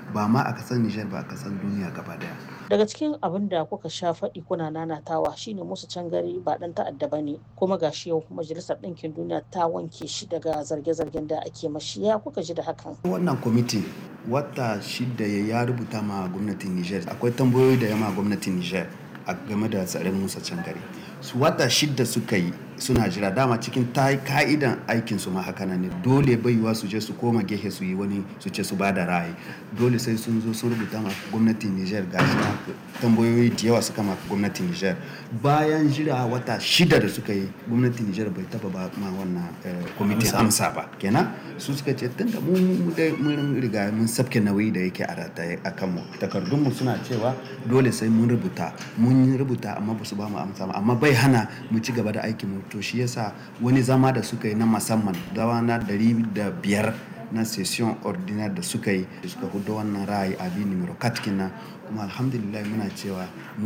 ba ma a kasar Nijar ba a kasar duniya gaba daya. daga cikin abin da kuka sha faɗi kuna nanatawa shine musu can gari ba ɗan ta'adda ba ne kuma gashi yau majalisar ɗinkin duniya ta wanke shi daga zarge-zargen da ake mashi ya kuka ji da hakan wannan kwamiti wata shida ya rubuta ma gwamnatin Nijar akwai tambayoyi da yama gwamnatin Nijar a game da tsarin musa can gari su wata shida suka yi suna jira dama cikin ta ka'idan aikin su ma haka ne dole baiwa su je su koma gehe su yi wani su ce su ba da ra'ayi dole sai sun zo sun rubuta ma gwamnatin Niger gashi na tambayoyi da yawa suka ma gwamnatin Niger bayan jira wata shida da suka yi gwamnatin Niger bai taba ba ma wannan kwamitin amsa ba kenan su suka ce tun da mun riga mun sabke nauyi da yake a rataye a kanmu takardunmu suna cewa dole sai mun rubuta mun rubuta amma ba su ba mu amsa ba amma bai hana mu ci gaba da aikin mu to shi yasa wani zama da suka yi na musamman dawa na dari da biyar na session ordinaire da suka yi da suka hudu wannan ra'ayi abi numero 4 kenan kuma alhamdulillah muna cewa